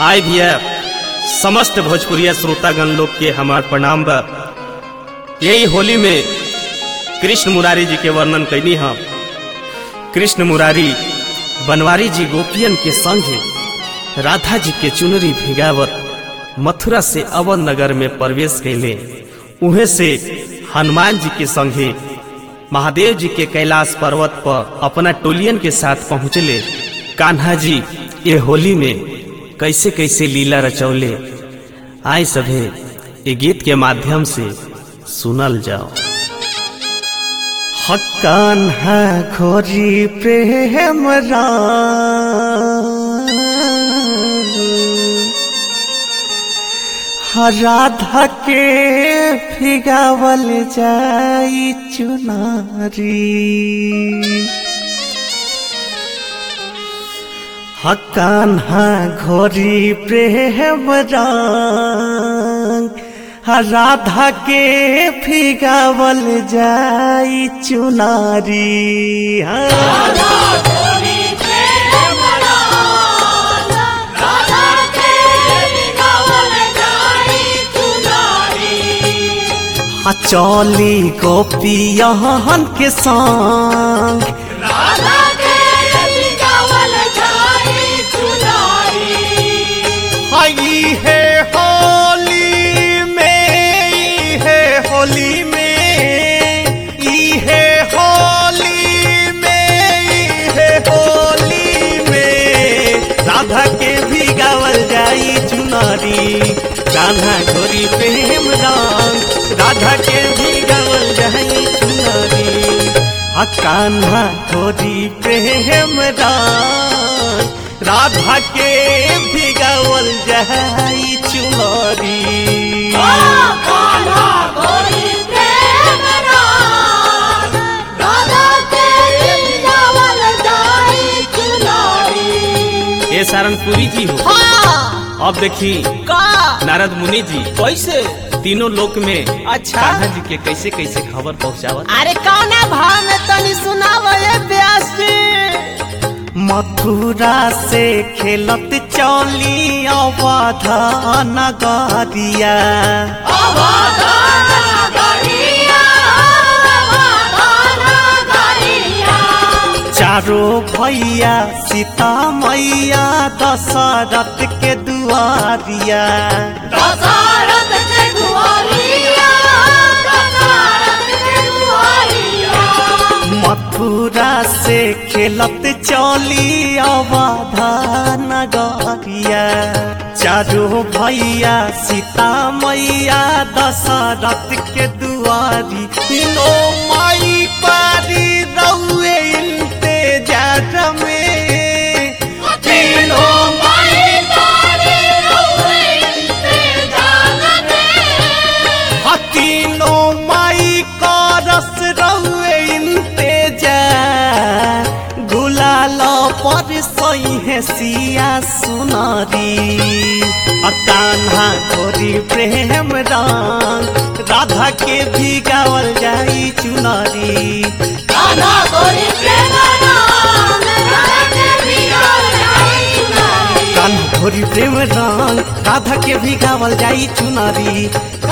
आय भैया समस्त भोजपुरिया श्रोतागण लोग के हमार प्रणाम बा यही होली में कृष्ण मुरारी जी के वर्णन कैनी हम कृष्ण मुरारी बनवारी जी गोपियन के संग राधा जी के चुनरी भिगावत मथुरा से अवध नगर में प्रवेश कैले उहे से हनुमान जी के संगे महादेव जी के कैलाश पर्वत पर अपना टोलियन के साथ पहुँचले कान्हा जी ये होली में कैसे कैसे लीला रचौले आए सभे ये गीत के माध्यम से सुनल जाओ हक्कान है खोरी प्रेम राधा के फिगावल जाई चुनारी हकान हा घोरी प्रेम रंग राधा के फिगावल जाई चुनारी हाँ। हाँ, चौली गोपियन के संग हई है होली में ई है होली में ई है होली में ई है होली में राधा के भी गावल जाई चुनारी कान्हा गोरी प्रेम रंग राधा के भी गावल जाई चुनारी आ कान्हा गोरी प्रेम रंग राधा के भी गावल जाई चुनारी ये सारंगपुरी जी हो अब देखी नारद मुनि जी कैसे तीनों लोक में अच्छा। कान्हा जी के कैसे कैसे खबर पहुंचावत अरे कौना भाव में तनी सुनाव ये व्यास जी मथुरा से खेलत चौली अवध नगरिया चारो भैया सीता मैया दशरथ के दुआरिया मथुरा से खेलत चौली अवध नगरिया चारो भैया सीता मैया दशरथ के दुआरी तीनों माई पारी रउए इंतजार में तीनों तीनों माई का रस रउए इंतजार गुलाल पर सही है सिया सुनारी कान्हा गोरी प्रेम रंग राधा के भी गावल जाई चुनारी कान्हा गोरी प्रेम रंग राधा के भी गावल जाई चुनारी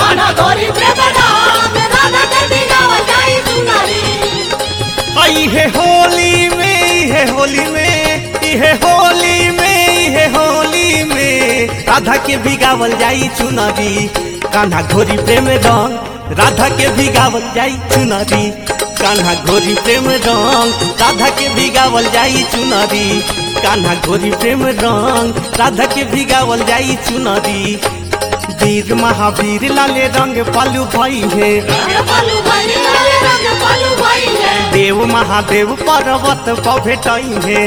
आई है होली में ई है होली में ई है होली में ई है होली में राधा के भी गावल जाई चुनारी कान्हा घोरी प्रेम रंग राधा के भी गावल जाई चुनारी कान्हा घोरी प्रेम रंग राधा के भी गावल जाई चुनारी कान्हा घोरी प्रेम रंग राधा के भी गावल जाई चुनारी वीर महावीर लाले रंग पालू भाई है देव महादेव पर्वत पर भेटाई है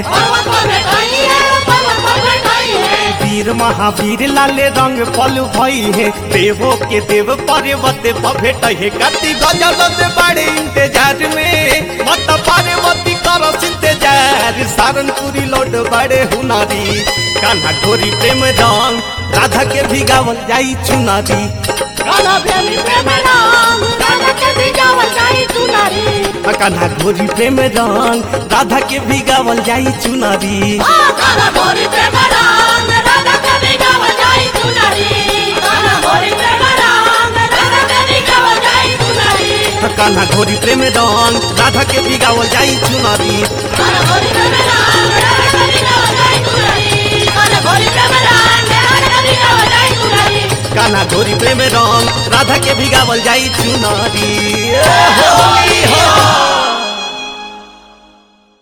वीर महावीर लाले रंग पलू भई है देवो के देव पर्वत पर भेटाई है कति गजल से बड़े इंतजार में मत पार्वती कर इंतजार सारनपुरी लोड बड़े हुनारी कान्हा गोरी प्रेम रंग राधा के भी गावल जाई चुनारी कान्हा गोरी प्रेम रंग राधा के भी गावल जाई चुनारी काला गोरी प्रेम राम राधा कभी गाव कान्हा घोरी प्रेम रंग राधा के बिगावल जाई चुनरी कान्हा घोरी प्रेम रंग राधा के बिगावल जाई चुनरी ए होली हो